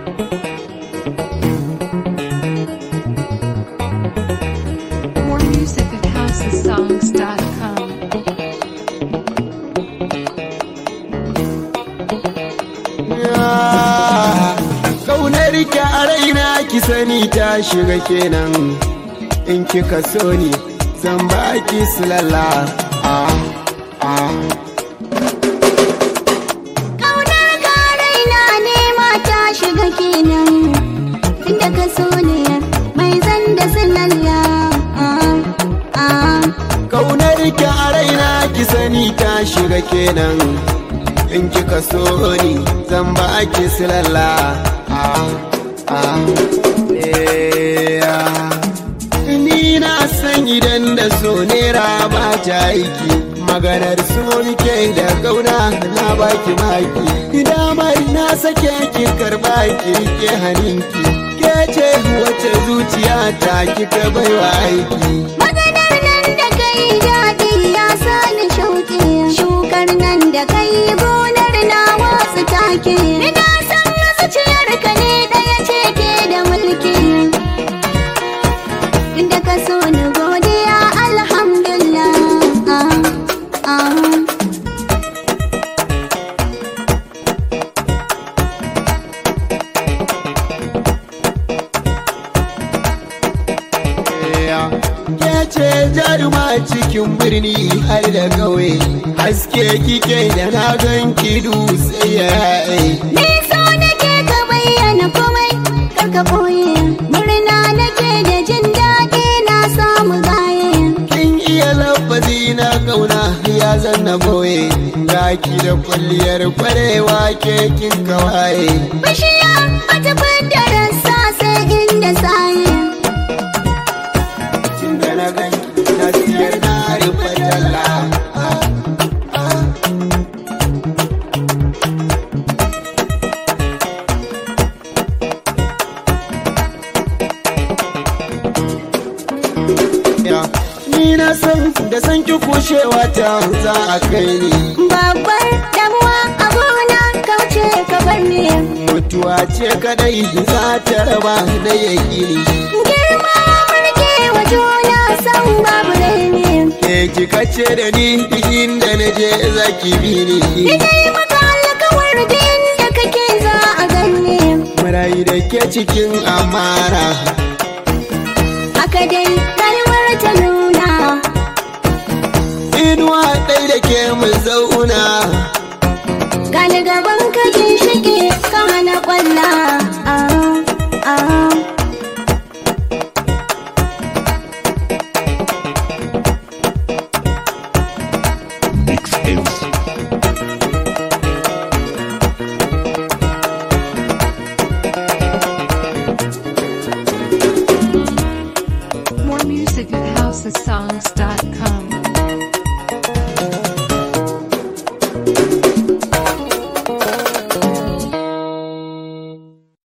More music at housesongs.com. Kaunar ki a raina ki sani ta shiga kenan in kika so ni zan baki silalla ah ah Ƙaunar ka raina ne mata shiga kenan Inda ka so ne mai zan da sinalla ah, ah. Kaunar ki a raina ki sani ta shiga kenan in kika so ni zan baki silalla ah ah eh, ah. Ni na san idan da so nera ba ta aiki maganar so nike da kauna na baki maki damar na sake ki karba ki rike haninki ke ce wace zuciya ta kika baiwa aiki Maganar nan da kai daɗi ya sani shauƙi Shukar nan da kai gonar na wasu take Ina san zuciyar ka ne ɗaya ce ke da mulki Inda ka so ni godiya alhamdulillah ah, ah. Ke ce jaruma cikin birni har da kauye haske kike da na ganki dutse ya Ni so nake ka bayyana komai kar ka ɓoye Murna nake da jin daɗi na samu gaye Kin iya lafazi na kauna ya zanna boye Gaki da kwalliyar kwarewa ke kin kawaye Bishiya wata fidda rassa sai inda saye Tun da na ganki na siyar na rufe talla Ah, ah. Ya, Ni na san da san ki kushewa ta za a kai ni Babbar damuwa a gona kauce ka bar ni mutuwa ce kadai za ta raba da yakini Girma mulke wa juna san babu raini ke kika ce da ni inda na je zaki bi ni Ina yi maka alkawar din da kake za a ganni marayi da ke cikin amara Haka dai rayuwar ta nuna inuwa ɗai da ke mu zauna Gani gaban ka shige ka hana kwalla